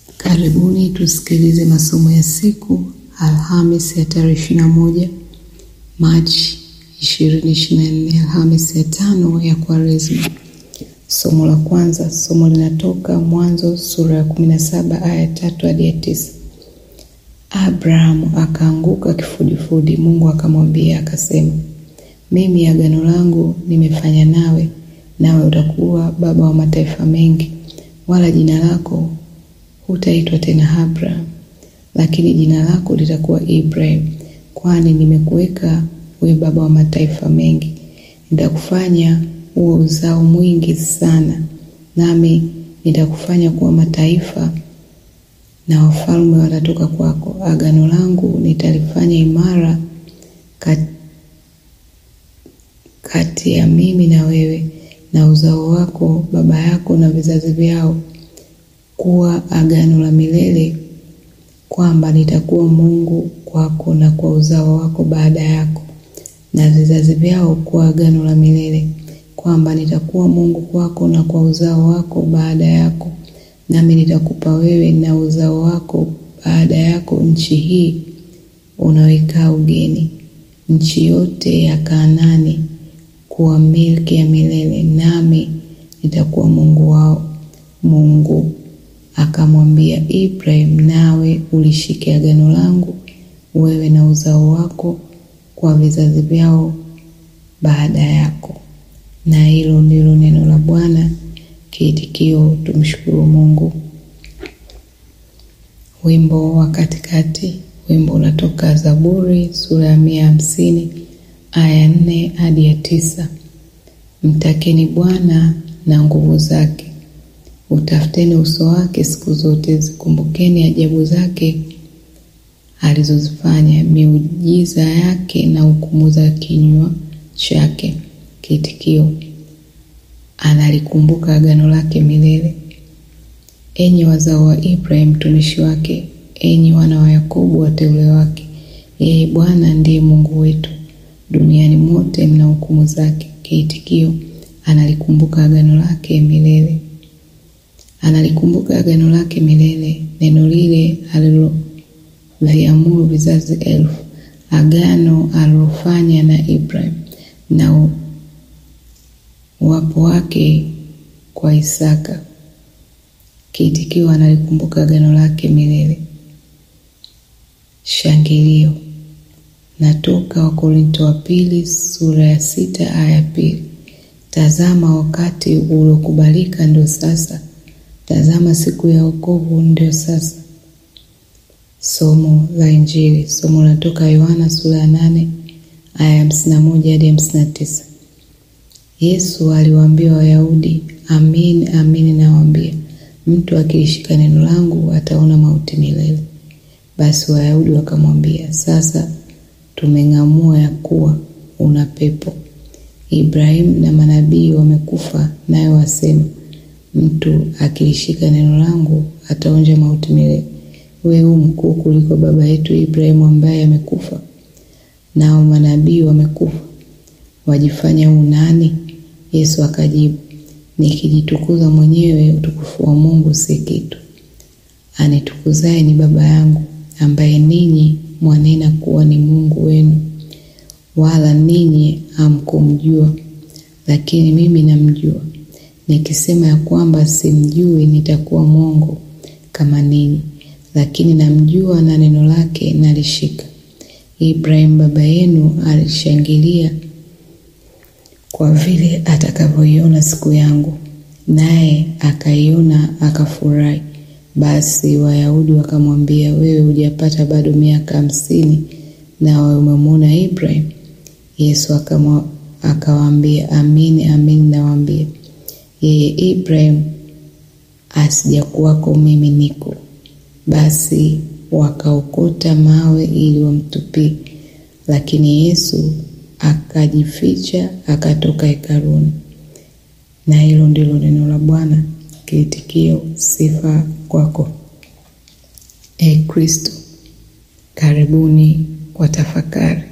Karibuni tusikilize masomo ya siku Alhamis ya tarehe ishirini na moja Machi ishirini ishirini na nne Alhamis ya tano ya Kwaresma. Somo la kwanza, somo linatoka Mwanzo sura ya kumi na saba aya tatu hadi ya tisa. Abrahamu akaanguka kifudifudi, Mungu akamwambia akasema, mimi agano langu nimefanya nawe, nawe utakuwa baba wa mataifa mengi, wala jina lako hutaitwa tena Abraham, lakini jina lako litakuwa Ibrahim, kwani nimekuweka uwe baba wa mataifa mengi. Nitakufanya uwe uzao mwingi sana, nami nitakufanya kuwa mataifa na wafalme watatoka kwako. Agano langu nitalifanya imara kati, kati ya mimi na wewe na uzao wako baba yako na vizazi vyao, kuwa agano la milele, kwamba nitakuwa Mungu kwako na kwa uzao wako baada yako na vizazi vyao, kuwa agano la milele, kwamba nitakuwa Mungu kwako na kwa uzao wako baada yako nami nitakupa wewe na uzao wako baada yako nchi hii unaoikaa ugeni, nchi yote ya Kanaani kuwa milki ya milele, nami nitakuwa Mungu wao. Mungu akamwambia Ibrahim, nawe ulishike agano langu wewe na uzao wako kwa vizazi vyao baada yako. Na hilo ndilo neno la Bwana. Kiitikio: tumshukuru Mungu. Wimbo wa katikati. Wimbo unatoka Zaburi sura ya mia hamsini aya nne hadi ya tisa. Mtakeni Bwana na nguvu zake, utafuteni uso wake siku zote, zikumbukeni ajabu zake alizozifanya, miujiza yake na hukumu za kinywa chake. Kiitikio: analikumbuka agano lake milele. Enyi wazao wa Ibrahim mtumishi wake, enyi wana wa Yakobo wateule wake, yeye Bwana ndiye Mungu wetu, duniani mote mna hukumu zake. Kiitikio: analikumbuka agano lake milele. Analikumbuka agano lake milele, neno lile aliloviamuru vizazi elfu, agano alilofanya na Ibrahim na uwapo wake kwa Isaka. Kiitikio: analikumbuka agano lake milele. Shangilio natoka Wakorinto wa pili sura ya sita aya ya pili. Tazama, wakati uliokubalika ndio sasa, tazama siku ya wokovu ndio sasa. Somo la Injili. Somo linatoka Yohana sura ya nane aya ya hamsini na moja hadi hamsini na tisa. Yesu aliwaambia Wayahudi, amin amin nawaambia, mtu akilishika neno langu ataona mauti milele. Basi Wayahudi wakamwambia, sasa tumeng'amua ya kuwa una pepo. Ibrahimu na manabii wamekufa, naye wasema, mtu akilishika neno langu ataonja mauti milele. Wewe u mkuu kuliko baba yetu Ibrahimu ambaye amekufa, nao manabii wamekufa, wajifanya u nani? Yesu akajibu, nikijitukuza mwenyewe utukufu wa Mungu si kitu. Anitukuzaye ni Baba yangu, ambaye ninyi mwanena kuwa ni Mungu wenu, wala ninyi hamkumjua, lakini mimi namjua. Nikisema ya kwamba simjui, nitakuwa mwongo kama ninyi, lakini namjua, na neno lake nalishika. Ibrahimu baba yenu alishangilia kwa vile atakavyoiona siku yangu, naye akaiona akafurahi. Basi Wayahudi wakamwambia, wewe hujapata bado miaka hamsini, nawe umemwona Ibrahim? Yesu akawaambia, amini amini nawaambia, yeye Ibrahim asijakuwako mimi niko. Basi wakaokota mawe ili wamtupie, lakini Yesu akajificha akatoka hekaluni. Na hilo ndilo neno la Bwana. Kiitikio: sifa kwako, e Kristo. Karibuni kwa tafakari.